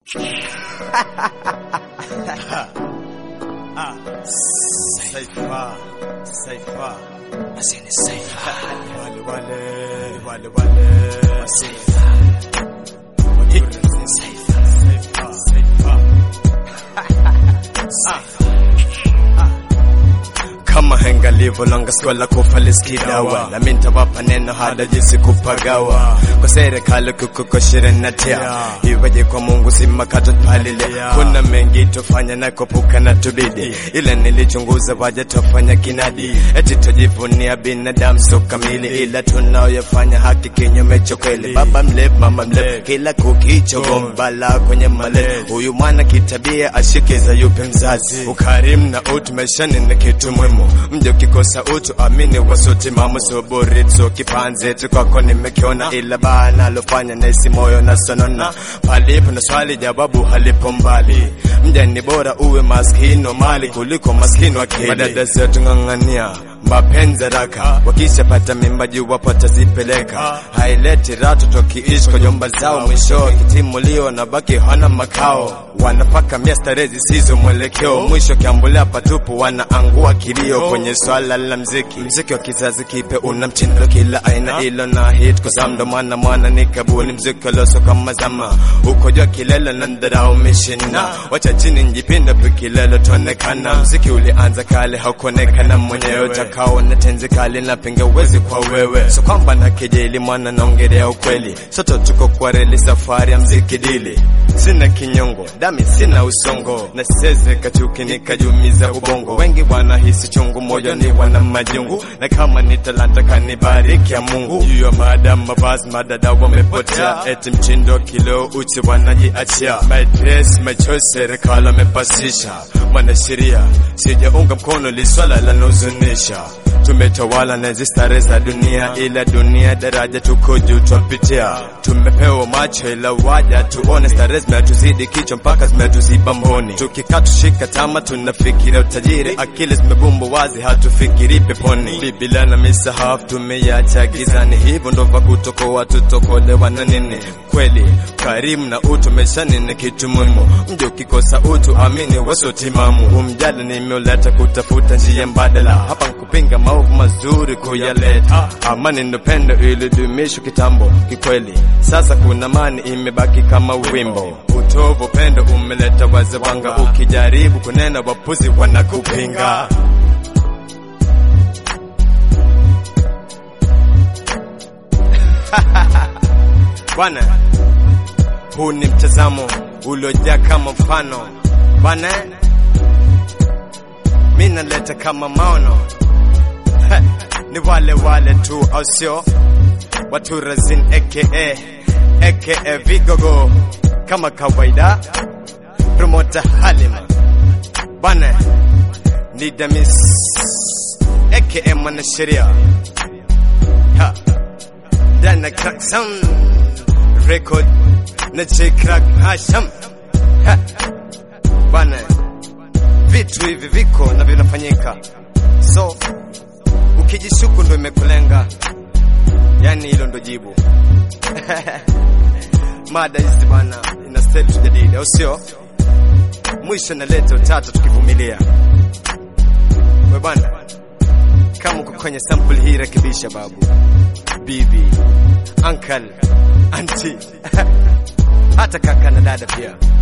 Saifa, Saifa, Asini Saifa, wale wale, wale wale, Saifa, Saifa, Saifa, Saifa, kama henga livo longa skola kufaliskidawa na mintawapa neno hada jinsi kupagawa kwa serikali kukukoshirinatia iweje kwa mungu simakato palile kuna mengi tofanya na kupuka na tubidi ila nilichunguza waja tofanya kinadi eti tujivunia binadamu so kamili ila tunaoyafanya haki kinyume cha kweli baba mlep mama mlep kila kukicho gombala kwenye male huyu mwana kitabia ashikiza yupe mzazi ukarimu na utu maishani na kitu muhimu mje ukikosa utu amini wasote mama soboritso kipanze kwako nimekiona ila baa nalofanya naisi moyo na sonona palipo na swali jawabu halipo mbali mja ni bora uwe maskini wa mali kuliko maskini wa akili madada zetu ng'ang'ania mapenzi raka wakishapata mimba juu wapata zipeleka haileti rato tokiishi kwa jomba zao mwisho kitimulio na baki hana makao wanapaka mia starehe zisizo mwelekeo mwisho kiambulia patupu wanaangua kilio kwenye swala la mziki mziki wa kizazi kipe una mtindo kila aina ilo na hit kwa samdo mwana mwana ni kabuni mziki loso kama zama uko jua kilele na ndarao umeshinda wacha chini njipinda pikilelo tuonekana mziki ulianza kale haukuonekana mwenyewe utakao na tenzi kali na pinga uwezi kwa wewe so kwamba na kejeli mwana naongelea ukweli soto tuko kwa reli safari ya mziki dili sina kinyongo dami sina usongo na siweze kachuki nikajumiza ubongo wengi wanahisi chungu moyo ni wana majungu na kama ni talanta kanibariki ya mungu juu ya maadamu mavazi madada wamepotea eti mchindo kilo uchi wanajiachia my dress my choice serikali wamepasisha mwanasheria sijaunga mkono liswala lanahuzunisha tumetawala na hizi starehe za dunia ila dunia daraja tuko juu twapitia tumepewa macho ila waja tuone starehe zimetuzidi kichwa mpaka zimetuziba mboni tukikaa tushika tama tunafikiria utajiri akili zimebumba wazi hatufikiri peponi biblia na misahafu tumeiacha gizani hivyo ndo va kutokoa tutokolewa na nini kweli karimu na utu maishani ni kitu muhimu mji ukikosa utu amini wasiotimamu umjali nimeuleta kutafuta njia mbadala hapa nkupinga maovu mazuri kuyaleta amani ndo pendo ilidumishwa kitambo kikweli sasa kuna mani imebaki kama wimbo utovu pendo umeleta waze wanga ukijaribu kunena wapuzi wanakupinga bwana huu ni mtazamo uliojaa kama mfano bwana mi naleta kama maono ni wale wale tu au sio watu razin aka aka vigogo kama kawaida promota halima bana ni damis aka mwanasheria Ha. dana crack sound record na j crack hasham Ha. bana vitu hivi viko na vinafanyika so ukijishuku ndo imekulenga yani hilo ndo jibu mada hizi bwana inastahili tujadili au sio mwisho naleta utata tukivumilia we bwana kama uko kwenye sample hii rekebisha babu bibi uncle anti hata kaka na dada pia